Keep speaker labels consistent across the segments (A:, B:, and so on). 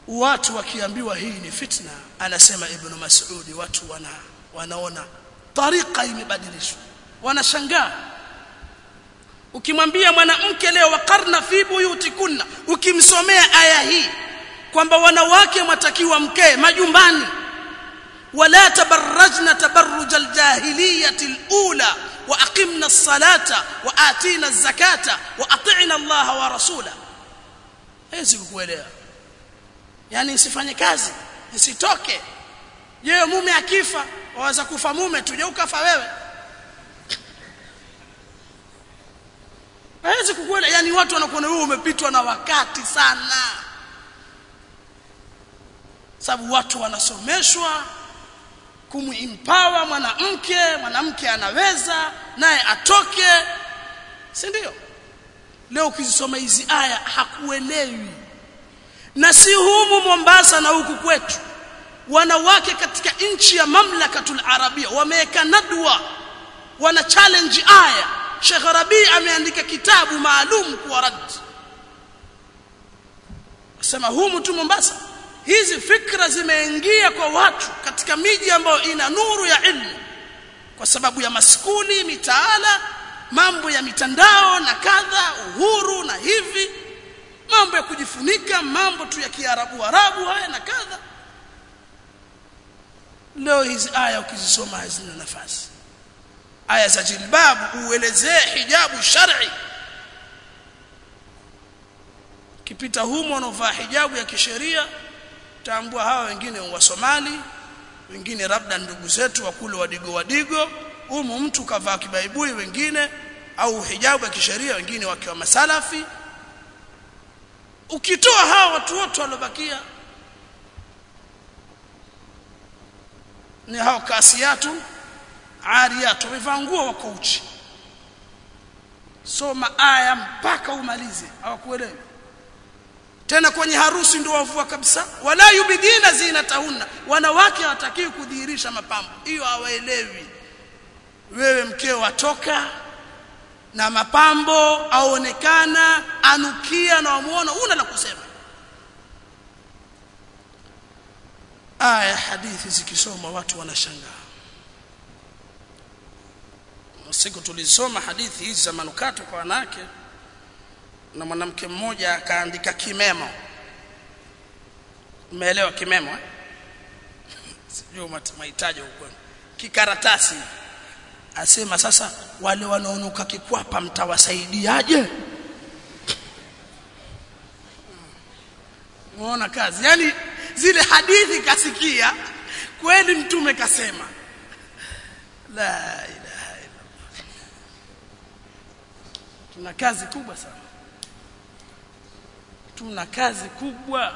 A: watu wakiambiwa hii ni fitna anasema ibn mas'udi watu wana wanaona tariqa imebadilishwa wanashangaa ukimwambia mwanamke leo wakarna fi buyutikunna ukimsomea aya hii kwamba wanawake watakiwa mkee majumbani wala tabarrajna tabarruj aljahiliyati alula wa aqimna as-salata wa atina az-zakata wa ati'na Allah wa rasula hezi kukuelewa yani nisifanye kazi nisitoke je mume akifa waweza kufa mume tuje ukafa wewe hawezi kukuelewa yani watu wanakuona wewe umepitwa na wakati sana sababu watu wanasomeshwa kumempower mwanamke mwanamke anaweza naye atoke si ndio leo ukizisoma hizi aya hakuelewi na si humu Mombasa na huku kwetu wanawake katika nchi ya mamlakatul arabia wameweka nadwa wana challenge aya Sheikh Rabi ameandika kitabu maalum kwa rad sema humu tu Mombasa hizi fikra zimeingia kwa watu katika miji ambayo ina nuru ya ilmu kwa sababu ya maskuli mitaala mambo ya mitandao na kadha uhuru na hivi mambo ya kujifunika mambo tu ya kiarabu arabu haya na kadha leo hizi aya ukizisoma hazina nafasi aya za jilbabu uelezee hijabu shar'i kipita humo wanaovaa hijabu ya kisheria tambua hawa wengine wa Somali wengine labda ndugu zetu wa kule wadigo wadigo humu mtu kavaa kibaibui wengine au hijabu ya kisheria wengine wakiwa masalafi ukitoa hawa watu wote walobakia ni hao kasiatu ariyatu wamevaa nguo wako uchi soma aya mpaka umalize hawakuelewi tena kwenye harusi ndio wavua kabisa wala yubidina zinatahunna wanawake hawatakiwi kudhihirisha mapambo hiyo hawaelewi wewe mkeo watoka na mapambo aonekana anukia na wamuona una la kusema aya hadithi zikisoma watu wanashangaa siku tulisoma hadithi hizi za manukato kwa wanawake na mwanamke mmoja akaandika kimemo umeelewa kimemo eh? sijui mahitaji huko kikaratasi asema sasa wale wanaonuka kikwapa mtawasaidiaje muona kazi yani zile hadithi kasikia kweli mtume kasema la ilaha illa tuna kazi kubwa sana tuna kazi kubwa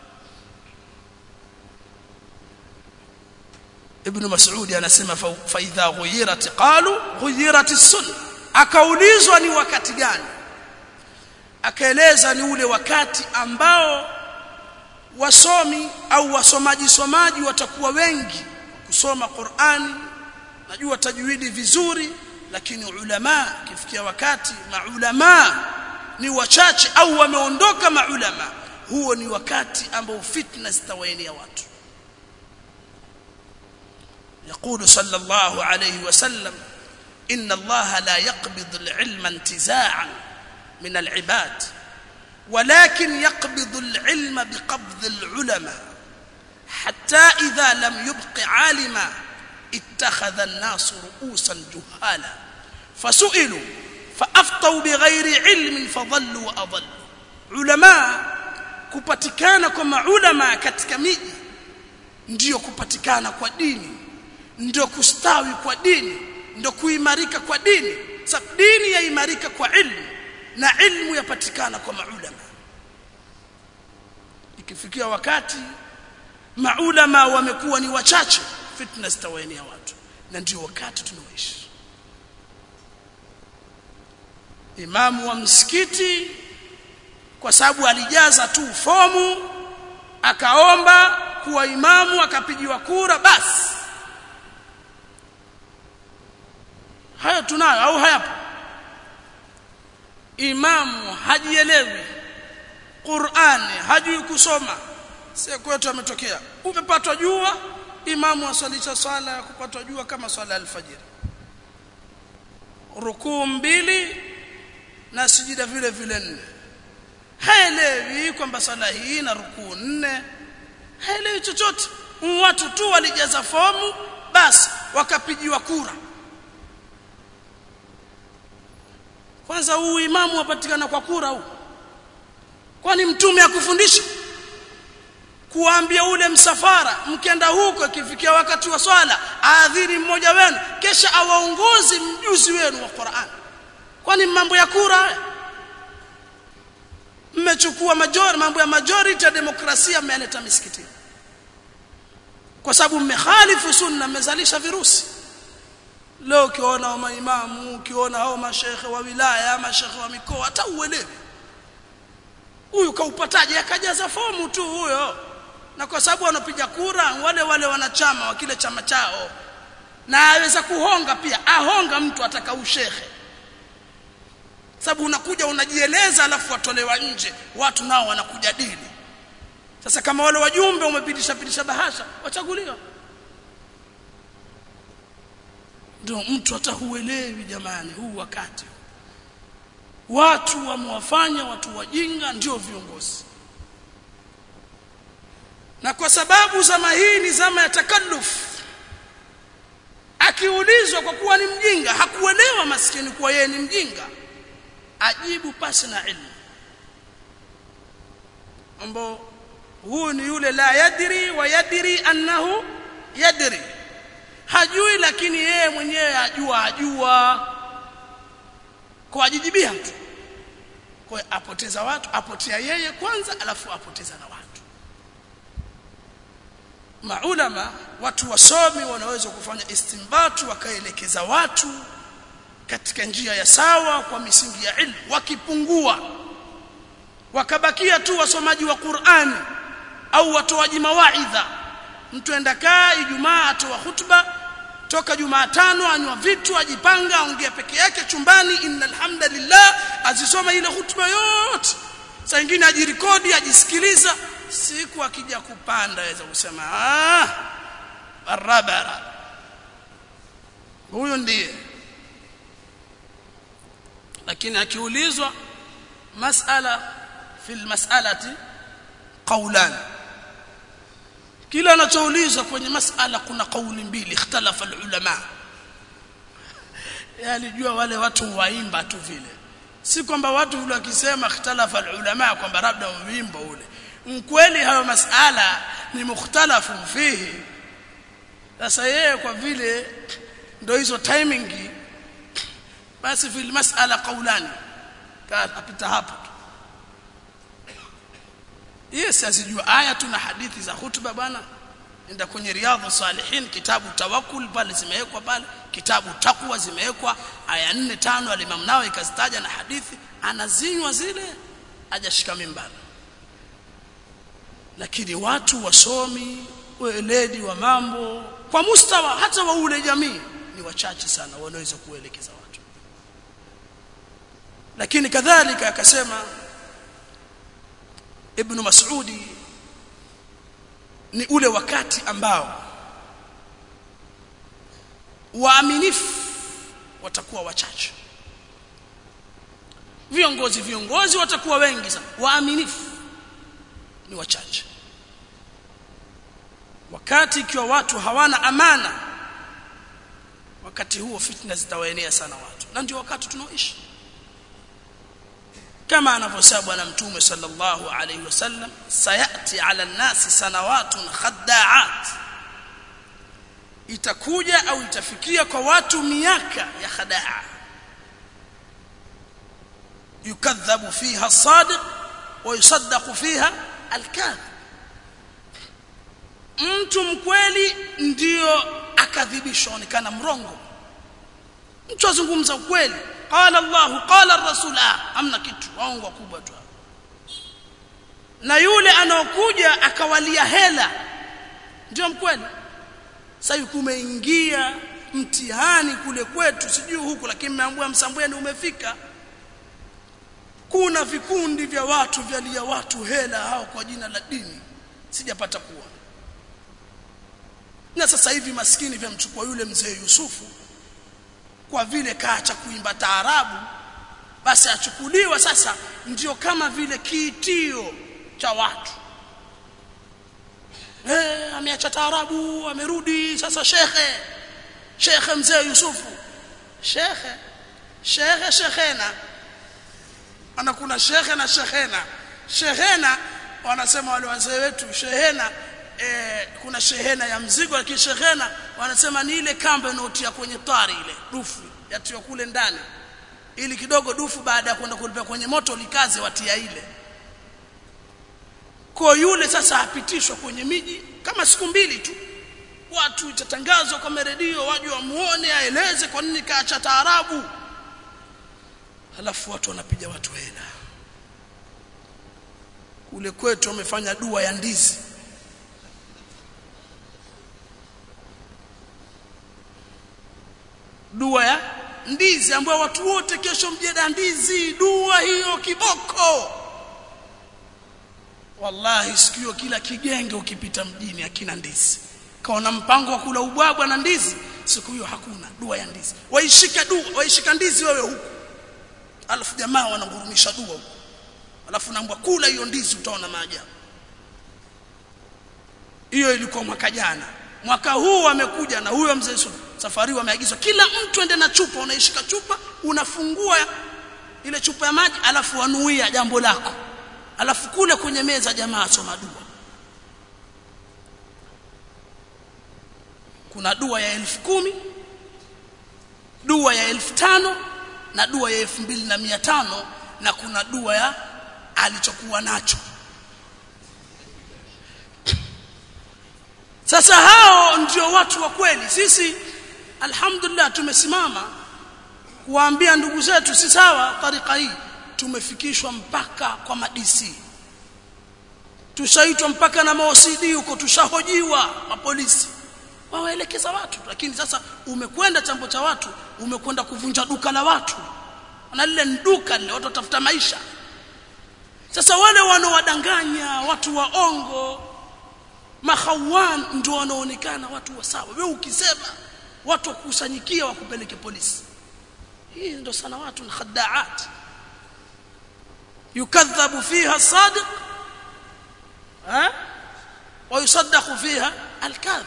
A: ibn mas'ud anasema fa idha ghuyirat qalu ghuyirat as-sunnah akaulizwa ni wakati gani akaeleza ni ule wakati ambao wasomi au wasomaji somaji watakuwa wengi kusoma Qur'ani najua tajwidi vizuri lakini ulama kifikia wakati maulama ni wachache au wameondoka maulama huo ni wakati ambao fitna zitawaenea watu يقول صلى الله عليه وسلم إن الله لا يقبض العلم انتزاعا من العباد ولكن يقبض العلم بقبض العلماء حتى إذا لم يبق عالما اتخذ الناس رؤوسا جهالا فسئلوا فأفطوا بغير علم فضلوا وأضلوا علماء kupatikana kwa maulama katika miji ndiyo kupatikana kwa dini ndio kustawi kwa dini ndio kuimarika kwa dini sababu dini yaimarika kwa ilmu na ilmu yapatikana kwa maulama ikifikia wakati maulama wamekuwa ni wachache fitna zitawaenea watu na ndio wakati tunaoishi imamu wa msikiti kwa sababu alijaza tu fomu akaomba kuwa imamu akapigiwa kura basi hayo tunayo au hayapo imamu hajielewi Qur'ani hajui kusoma si kwetu ametokea umepatwa jua imamu aswalisha swala ya kupatwa jua kama swala alfajiri rukuu mbili na sijida vile vile nne haelewi kwamba swala hii na rukuu nne haelewi chochote watu tu walijaza fomu basi wakapigiwa kura kwanza huu imamu wapatikana kwa kura huu kwani mtume akufundisha kuambia ule msafara mkenda huko ikifikia wakati wa swala aadhiri mmoja wenu kesha awaongozi mjuzi wenu wa Qur'an kwani mambo ya kura haya mmechukua majority mambo ya majority ya demokrasia mmeleta misikitini kwa sababu mmehalifu sunna mmezalisha virusi leo ukiona wa maimamu ukiona hao mashekhe wa wilaya mashekhe wa mikoa hata uelewi huyu kaupataje akajaza fomu tu huyo na kwa sababu wanapiga kura wale wale wanachama wa kile chama chao na aweza kuhonga pia ahonga mtu ataka ushehe sababu unakuja unajieleza alafu watolewa nje watu nao wanakuja dini sasa kama wale wajumbe umepitisha pitisha bahasha wachaguliwa ndio mtu hata huelewi jamani huu wakati watu wamewafanya watu wajinga ndio viongozi na kwa sababu zama hii ni zama ya takalluf akiulizwa kwa kuwa ni mjinga hakuelewa maskini kuwa yeye ni mjinga ajibu pasi na ilmu ambao huyu ni yule la yadri wa yadri annahu yadri hajui lakini yeye mwenyewe ajua ajua kwa ajijibia tu kwa apoteza watu apotea yeye kwanza alafu apoteza na watu maulama watu wasomi wanaweza kufanya istimbatu wakaelekeza watu katika njia ya sawa kwa misingi ya ilmu wakipungua wakabakia tu wasomaji wa Qur'ani au watoaji mawaidha mtu enda kaa Ijumaa atoa hutuba toka Jumatano anywa vitu ajipanga aongea peke yake chumbani innal hamdalillah azisoma ile hutuba yote saa nyingine ajirekodi ajisikiliza siku akija kupanda aweza kusema ah barabara huyo ndiye lakini akiulizwa masala fil mas'alati qawlan kila anachoulizwa kwenye masala kuna kauli mbili ikhtalafa ulama yalijua wale watu waimba tu vile si kwamba watu vile wakisema ikhtalafa ulama kwamba labda wimbo ule mkweli hayo masala ni mukhtalafu fihi sasa yeye kwa vile ndio hizo timing basi fil mas'ala qawlani kapita hapo yes azijua aya tuna hadithi za hutuba bwana enda kwenye riadha salihin kitabu tawakkul pale zimewekwa pale kitabu takwa zimewekwa aya 4 5 alimam nao ikazitaja na hadithi anazinywa zile hajashika mimbara lakini watu wasomi weledi wa mambo kwa mustawa hata wa ule jamii ni wachache sana wanaweza kuelekeza watu lakini kadhalika akasema ibn Mas'udi ni ule wakati ambao waaminifu watakuwa wachache viongozi viongozi watakuwa wengi sana waaminifu ni wachache wakati ikiwa watu hawana amana wakati huo fitna zitawaenea sana watu na ndio wakati tunaoishi kama anavyosema bwana mtume sallallahu alayhi wasallam sayati ala nasi sanawatun khadda'at itakuja au itafikia kwa watu miaka ya khadaa yukadhabu fiha as-sadiq wa yusaddaqu fiha al-kadhib mtu mkweli ndio akadhibishwa onekana mrongo mtu azungumza ukweli qala Allah qala ar-rasul amna kitu waongo kubwa tu na yule anaokuja akawalia hela ndio mkweli sasa kumeingia mtihani kule kwetu sijui huku lakini mmeambua msambweni umefika kuna vikundi vya watu vyalia watu hela hao kwa jina la dini sijapata kuona na sasa hivi maskini vyamchukua yule mzee Yusufu kwa vile kaacha kuimba taarabu basi achukuliwa sasa ndio kama vile kiitio cha watu eh ameacha taarabu amerudi sasa shekhe shekhe mzee Yusufu shekhe shekhe shekhena ana kuna shekhe na shekhena shehena wanasema wale wazee wetu shehena eh, kuna shehena ya mzigo lakini shehena wanasema ni ile kamba inaotia kwenye tari ile dufu yatiwa kule ndani ili kidogo dufu baada ya kwenda kulipia kwenye moto likaze watia ile kwa yule sasa apitishwa kwenye miji kama siku mbili tu watu itatangazwa kama redio waje wamuone aeleze kwa nini kaacha taarabu halafu watu wanapiga watu hela kule kwetu wamefanya dua ya ndizi dua ya ndizi ambayo watu wote kesho mjeda ndizi dua hiyo kiboko wallahi sikio kila kigenge ukipita mjini hakina ndizi kaona mpango wa kula ubwabwa na ndizi siku hiyo hakuna dua ya ndizi waishika dua waishika ndizi wewe huku alafu jamaa wanagurumisha dua huku alafu naambwa kula hiyo ndizi utaona maajabu hiyo ilikuwa mwaka jana mwaka huu amekuja na huyo mzee Yusuf safari wameagizwa kila mtu ende na chupa unaishika chupa unafungua ile chupa ya maji alafu wanuia jambo lako alafu kule kwenye meza jamaa asoma dua kuna dua ya elfu kumi dua ya elfu tano na dua ya elfu mbili na mia tano na kuna dua ya alichokuwa nacho sasa hao ndio watu wa kweli sisi alhamdulillah tumesimama kuwaambia ndugu zetu si sawa tarika hii tumefikishwa mpaka kwa madisi tushaitwa mpaka na maosidi huko tushahojiwa mapolisi wawaelekeza watu lakini sasa umekwenda chambo cha watu umekwenda kuvunja duka la watu na lile duka lile watu watafuta maisha sasa wale wanaowadanganya watu waongo mahawan ndio wanaonekana watu wa sawa wewe ukisema watu wakusanyikia wakupeleke polisi hii ndio sana watu na khadaat yukadhabu fiha sadiq ha ويصدق فيها الكاذب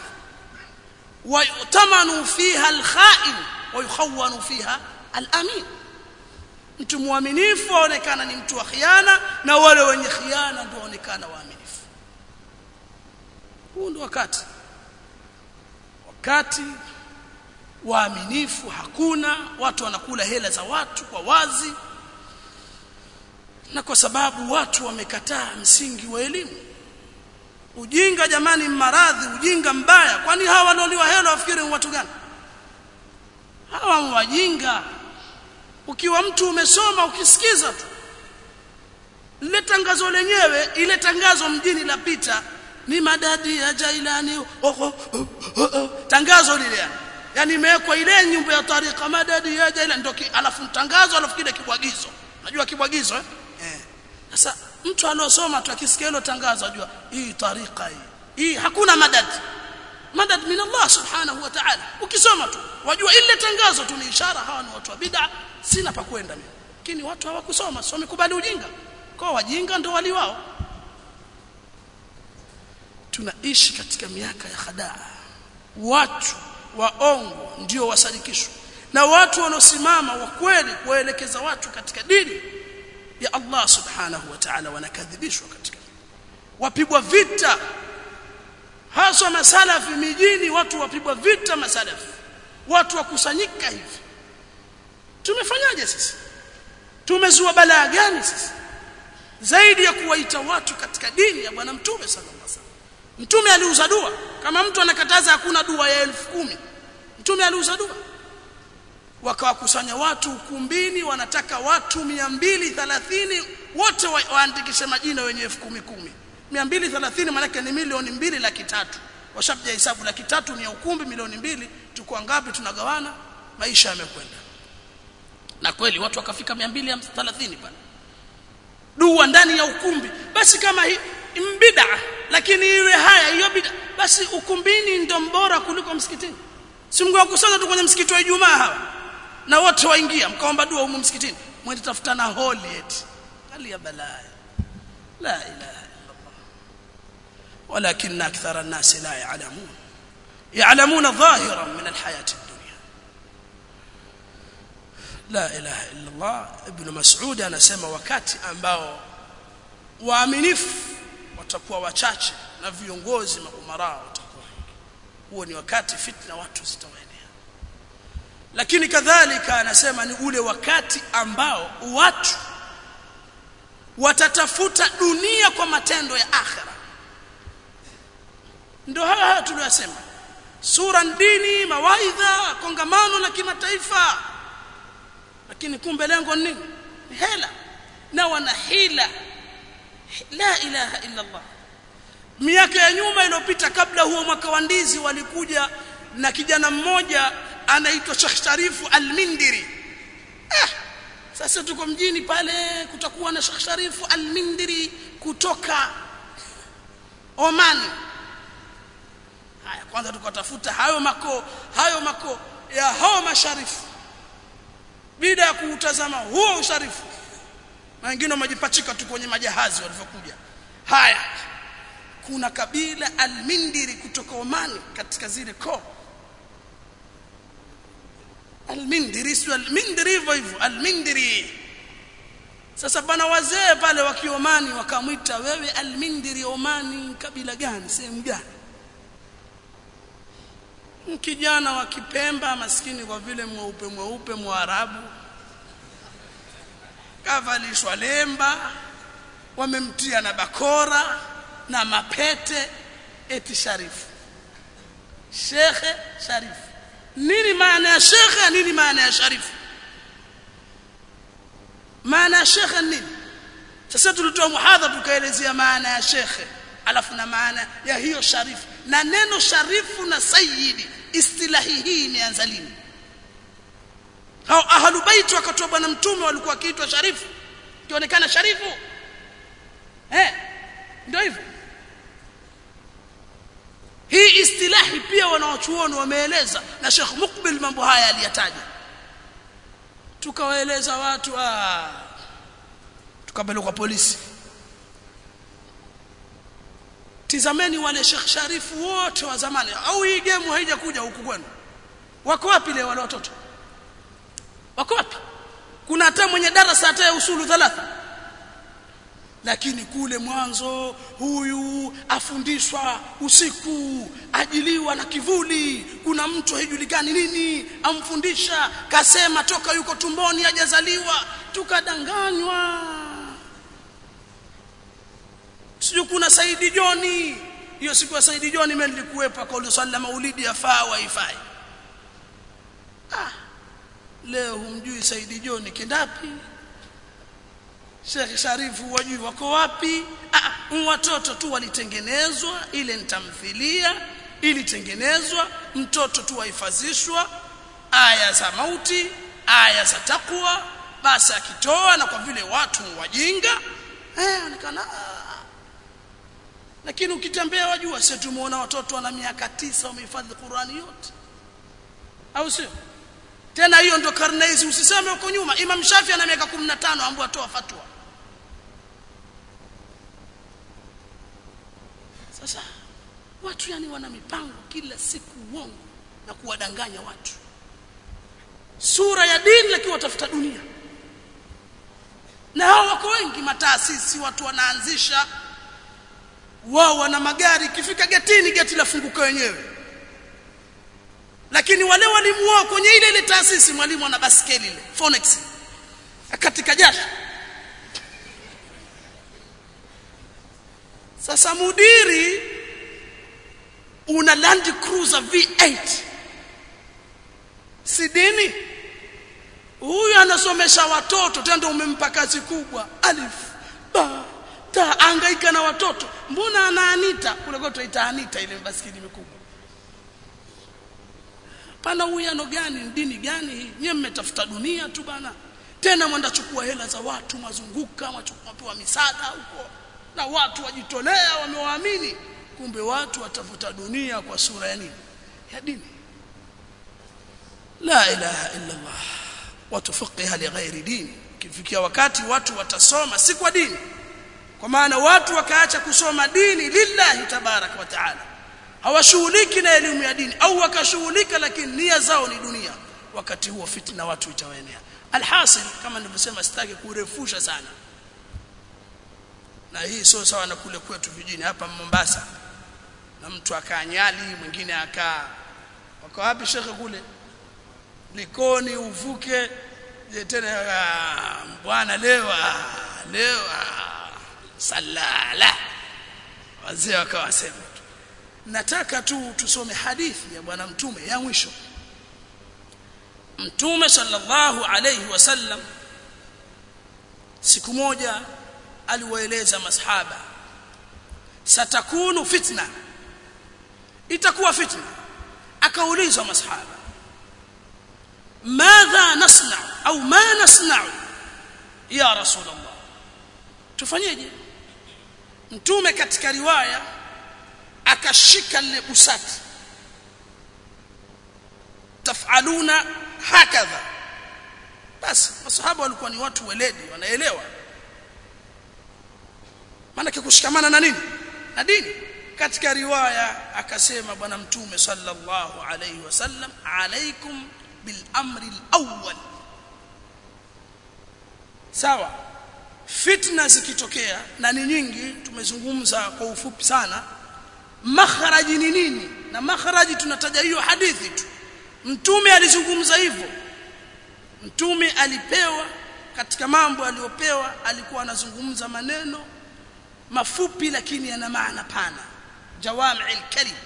A: ويؤتمن فيها الخائن ويخون فيها الامين mtu mwaminifu aonekana ni mtu wa khiana na wale wenye khiana ndio waonekana waaminifu huu ndio wakati wakati waaminifu hakuna watu wanakula hela za watu kwa wazi na kwa sababu watu wamekataa msingi wa elimu ujinga jamani maradhi ujinga mbaya kwani hawa wanaoliwa hela wafikiri ni watu gani hawa wajinga ukiwa mtu umesoma ukisikiza tu lile tangazo lenyewe ile tangazo mjini la pita ni madadi ya Jailani oh, oh, oh, oh, oh. tangazo lile yani imewekwa ile nyumba ya tarika madadi ya Jailani ndio alafu tangazo alafu kile kibwagizo unajua kibwagizo eh sasa mtu aliosoma tu akisikia hilo tangazo ajua hii tarika hii hii hakuna madad madad min Allah subhanahu wa ta'ala ukisoma tu wajua ile tangazo tu ni ishara hawa ni watu wa bid'a sina pa kwenda mimi lakini watu hawakusoma sio wamekubali ujinga kwa wajinga ndio wali wao tunaishi katika miaka ya khadaa watu waongo ndio wasadikishwa na watu wanaosimama wa kweli kuwaelekeza watu katika dini ya Allah subhanahu wa ta'ala wanakadhibishwa katika wapigwa vita haswa masalafi mijini watu wapigwa vita masalafi watu wakusanyika hivi tumefanyaje sisi tumezua balaa gani sisi zaidi ya kuwaita watu katika dini ya bwana mtume sallallahu alaihi wasallam mtume aliuza dua kama mtu anakataza hakuna dua ya elfu kumi mtume aliuza dua wakawakusanya watu ukumbini wanataka watu 230 wote wa, waandikishe majina wenye elfu kumi kumi 230 maana ni milioni mbili laki tatu washabja hesabu laki tatu ni ya ukumbi milioni mbili tuko ngapi tunagawana maisha yamekwenda na kweli watu wakafika 230 pale dua ndani ya ukumbi basi kama hii mbida lakini iwe haya hiyo bida basi ukumbini ndio mbora kuliko msikitini si mngewakusanya tu kwenye msikiti wa Ijumaa hawa na wote waingia mkaomba dua humu msikitini mwende tafutana holi eti hali ya balaa la ilaha illa Allah walakin akthara an-nas la ya'lamun ya'lamuna dhahiran min al-hayati ad-dunya la ilaha illa Allah ibn Mas'ud anasema wakati ambao waaminifu watakuwa wachache na viongozi maumara watakuwa huo ni wakati fitna watu zitawaenea lakini kadhalika anasema ni ule wakati ambao watu watatafuta dunia kwa matendo ya akhira ndio haya haya tuliyosema sura dini mawaidha kongamano la kimataifa lakini kumbe lengo nini hela na wana hila la ilaha illa Allah miaka ya nyuma iliyopita kabla huo mwaka wa ndizi walikuja na kijana mmoja anaitwa Sheikh Sharifu Al-Mindiri ah, sasa tuko mjini pale kutakuwa na Sheikh Sharifu Al-Mindiri kutoka Oman haya kwanza tukatafuta hayo mako hayo mako ya hao masharifu bila ya kuutazama huo usharifu na wengine wamejipachika tu kwenye majahazi walivyokuja haya kuna kabila almindiri kutoka Omani katika zile koo almindiri sio almindiri hivyo hivyo almindiri sasa bana wazee pale wa Kiomani wakamwita wewe almindiri Omani kabila gani sehemu gani kijana wa Kipemba maskini kwa vile mweupe mweupe mwarabu kavalishwa lemba wamemtia na bakora na mapete eti sharifu shekhe sharifu nini maana ya shekhe nini maana ya sharifu maana ya shekhe nini sasa tulitoa muhadhara tukaelezea maana ya shekhe alafu na maana ya hiyo sharifu na neno sharifu na sayyidi istilahi hii imeanza lini hao ahlu bait wakati wa bwana mtume walikuwa wakiitwa sharifu kionekana sharifu eh ndio hivyo hii istilahi pia wanaochuoni wameeleza na Sheikh Mukbil mambo haya aliyataja tukawaeleza watu ah tukapelekwa polisi tizameni wale Sheikh Sharifu wote wa zamani au hii game haijakuja huku kwenu wako wapi leo wale watoto wako wapi kuna hata mwenye darasa hata ya usulu thalatha lakini kule mwanzo huyu afundishwa usiku ajiliwa na kivuli kuna mtu haijulikani nini amfundisha kasema toka yuko tumboni hajazaliwa tukadanganywa sio kuna Saidi Joni hiyo siku ya Saidi Joni mimi nilikuwepo kwa swala maulidi yafaa waifai ah leo humjui Saidi Joni kindapi Sheikh Sharifu wajui wako wapi ah watoto tu walitengenezwa ile nitamthilia ilitengenezwa mtoto tu wahifadhishwa aya za mauti aya za takwa basi akitoa na kwa vile watu wajinga eh onekana lakini ukitembea wajua sisi tumuona watoto wana miaka tisa wamehifadhi Qur'ani yote au sio tena hiyo ndo karne hizi usiseme huko nyuma Imam Shafi ana miaka 15 ambao atoa fatwa sasa watu yani wana mipango kila siku uongo na kuwadanganya watu sura ya dini lakini watafuta dunia na hao wako wengi mataasisi watu wanaanzisha wao wana magari ikifika getini geti lafunguka wenyewe lakini wale walimu wao kwenye ile ile taasisi mwalimu ana baskeli ile Phoenix katika jasho sasa mudiri una Land Cruiser V8 si dini huyu anasomesha watoto tena umempa kazi kubwa alif ba ta angaika na watoto mbona anaanita kule kwetu ita anita ile baskeli mikubwa pana uwiano gani dini gani hii nyewe mmetafuta dunia tu bana tena mwenda chukua hela za watu mazunguka mwapewa misaada huko na watu wajitolea wamewaamini kumbe watu watafuta dunia kwa sura ya nini ya dini la ilaha illa Allah watu fiqha li ghairi dini kifikia wakati watu watasoma si kwa dini kwa maana watu wakaacha kusoma dini lillahi tabarak wa taala hawashughuliki na elimu ya dini au wakashughulika lakini nia zao ni dunia wakati huo fitna watu itawaenea alhasil kama nilivyosema sitaki kurefusha sana na hii sio sawa na kule kwetu vijijini hapa Mombasa na mtu akaa Nyali mwingine akaa wako wapi shekhe kule Likoni uvuke je tena bwana leo leo salala wazee wakawa wasema nataka tu tusome hadithi ya bwana mtume ya mwisho mtume sallallahu alayhi wasallam siku moja aliwaeleza masahaba satakunu fitna itakuwa fitna akaulizwa masahaba madha nasna au ma nasna ya rasulullah tufanyeje mtume katika riwaya akashika lile busati tafaluna hakadha basi masahaba walikuwa ni watu weledi wanaelewa maana kushikamana na nini na dini katika riwaya akasema bwana mtume sallallahu alayhi wasallam alaikum bil amri al-awwal sawa fitna zikitokea na ni nyingi tumezungumza kwa ufupi sana makharaji ni nini na makharaji tunataja hiyo hadithi tu mtume alizungumza hivyo mtume alipewa katika mambo aliyopewa alikuwa anazungumza maneno mafupi lakini yana maana pana jawami'il kalim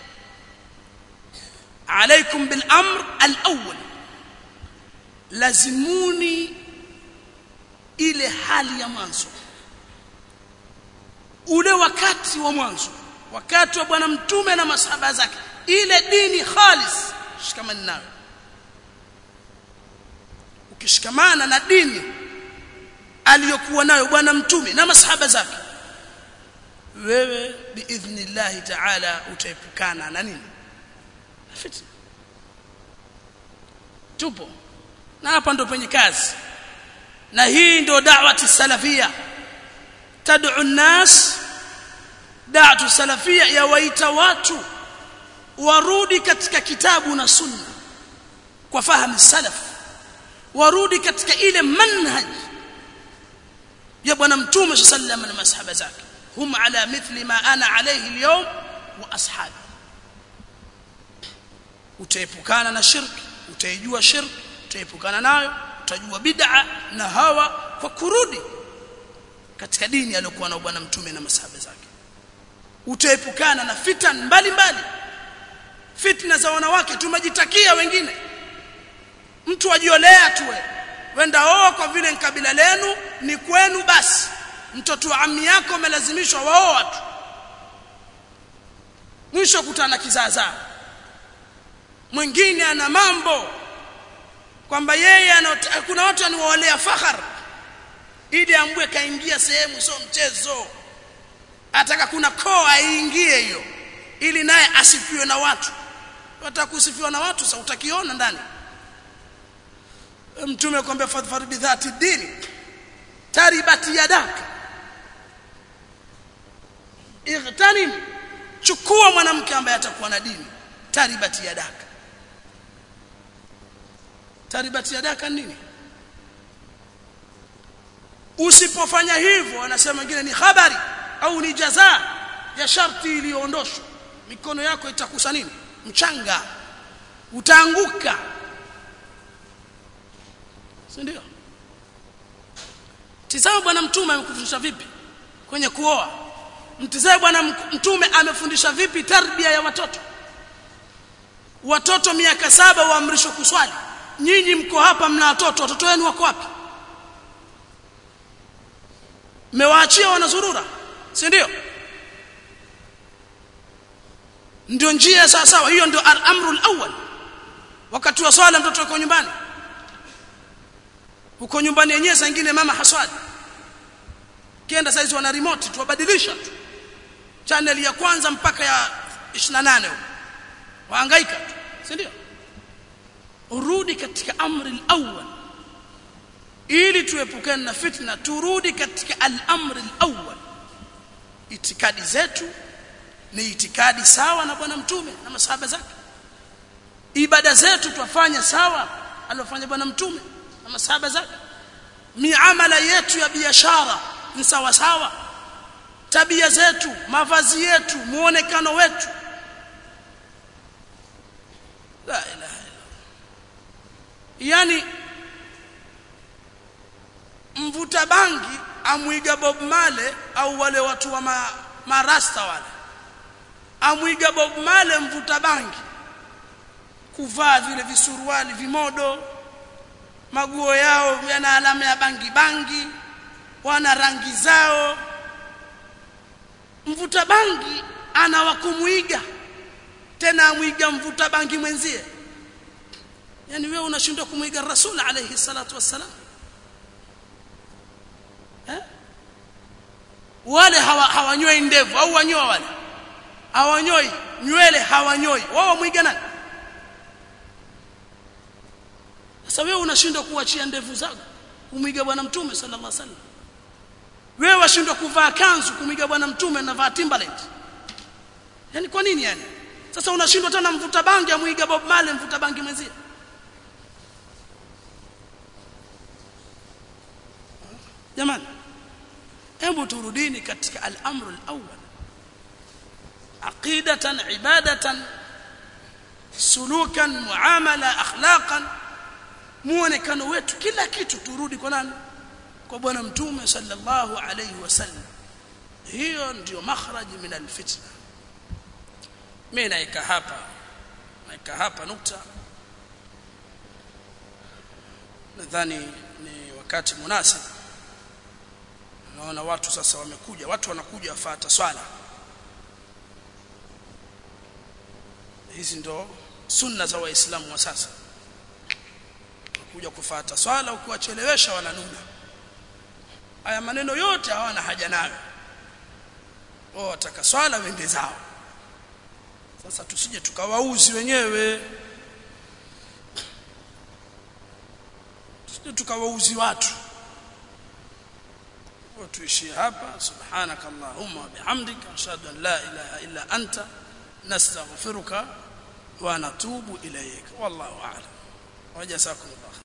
A: alaikum bil amr al awwal lazimuni ile hali ya mwanzo ule wakati wa mwanzo wakati wa bwana mtume na masahaba zake ile dini khalis shikamani nayo ukishikamana na dini aliyokuwa nayo bwana mtume na masahaba zake wewe biidhnillah ta'ala utaepukana na nini fitna tupo na hapa ndo penye kazi na hii ndio da'wati salafia tad'u an-nas da'watu salafia yawaita watu warudi katika kitabu na sunna kwa fahamu salaf warudi katika ile manhaj ya bwana mtume sallallahu na masahaba zake hum ala mithli ma ana alayhi al-yawm wa ashabi utaepukana na shirki utaijua shirki utaepukana nayo utajua bid'a na hawa kwa kurudi katika dini aliyokuwa na bwana mtume na masahaba zake utaepukana na fitan mbalimbali fitna za wanawake tumejitakia wengine mtu ajiolea tu wenda oo kwa vile kabila lenu ni kwenu basi mtoto wa ammi yako amelazimishwa waoa tu mwisho kutana kizaazaa mwingine ana mambo kwamba yeye kuna watu aniwaolea fahar ili ambue kaingia sehemu sio mchezo ataka kuna koa aingie hiyo ili naye asifiwe na watu watakusifiwa na watu sasa utakiona ndani mtume kwambia fadhfar bi dhati dini taribati yadaka igtanim chukua mwanamke ambaye atakuwa na dini taribati yadaka taribati yadaka nini usipofanya hivyo anasema wengine ni habari au ni jaza ya sharti iliyoondoshwa mikono yako itakusa nini mchanga utaanguka si ndio tizama bwana mtume amekufundisha vipi kwenye kuoa mtizame bwana mtume amefundisha vipi tarbia ya watoto watoto miaka saba waamrishwa kuswali nyinyi mko hapa mna watoto watoto wenu wako wapi mmewaachia wanazurura si ndio ndio njia sawa sawa hiyo ndio amrul awwal wakati wa swala mtoto yuko nyumbani uko nyumbani yenyewe saa nyingine mama haswali kienda saizi wana remote tuwabadilisha tu channel ya kwanza mpaka ya 28 huko wahangaika tu si ndio urudi katika amri al-awwal ili tuepukane na fitna turudi katika al-amri al-awwal itikadi zetu ni itikadi sawa na bwana mtume na masahaba zake ibada zetu twafanya sawa aliyofanya bwana mtume na masahaba zake miamala yetu ya biashara ni sawa sawa tabia zetu mavazi yetu muonekano wetu la ilaha illa yani mvuta bangi amwiga Bob Marley au wale watu wa ma, marasta wale amwiga Bob Marley mvuta bangi kuvaa vile visuruali vimodo maguo yao yana alama ya bangi bangi wana rangi zao mvuta bangi ana wakumuiga tena amwiga mvuta bangi mwenzie yani wewe unashindwa kumuiga rasul alayhi salatu wassalam eh wale hawanyoi hawa ndevu au wanyoa wale hawanyoi nywele hawanyoi wao mwiga nani sasa wewe unashindwa kuachia ndevu zako kumwiga bwana mtume sallallahu alaihi wasallam wewe washindwa kuvaa kanzu kumwiga bwana mtume na vaa Timberland yani kwa nini yani sasa unashindwa tena mvuta bangi amwiga Bob Marley mvuta bangi mwenzie jamani hebu turudini katika al-amru al-awwal aqidatan ibadatan sulukan muamala akhlaqan muonekano wetu kila kitu turudi kwa nani kwa bwana mtume sallallahu alayhi wasallam hiyo ndio makhraji min alfitna mimi naika hapa naika hapa nukta nadhani ni wakati munasib naona watu sasa wamekuja watu wanakuja wafuata swala hizi ndo sunna za waislamu wa sasa kuja kufuata swala ukiwachelewesha wananuna haya maneno yote hawana haja nayo wao wataka swala wende zao sasa tusije tukawauzi wenyewe tusije tukawauzi watu tuishie hapa subhanakallahumma wa bihamdika ashhadu an la ilaha illa anta nastaghfiruka wa natubu ilayk wallahu a'lam wajazakumullah